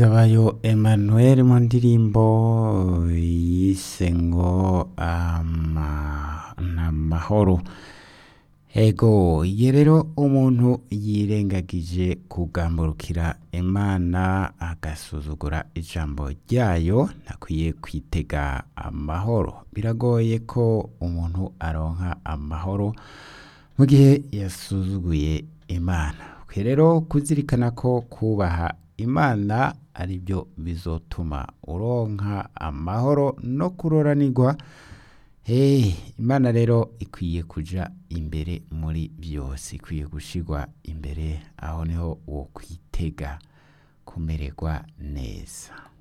Ngendabahizabayo Emmanuel mu ndirimbo yise ngo ama- n'amahoro ego iyo rero umuntu yirengagije kugamburukira imana agasuzugura ijambo ryayo ntakwiye kwitega amahoro biragoye ko umuntu aronka amahoro mu gihe yasuzuguye imana ukwiye rero kuzirikana ko kubaha imana ari byo bizotuma uronka amahoro no kuroranirwa Hey, imana rero ikwiye kuja imbere muri byose ikwiye gushirwa imbere aho niho wo kwitega kumererwa neza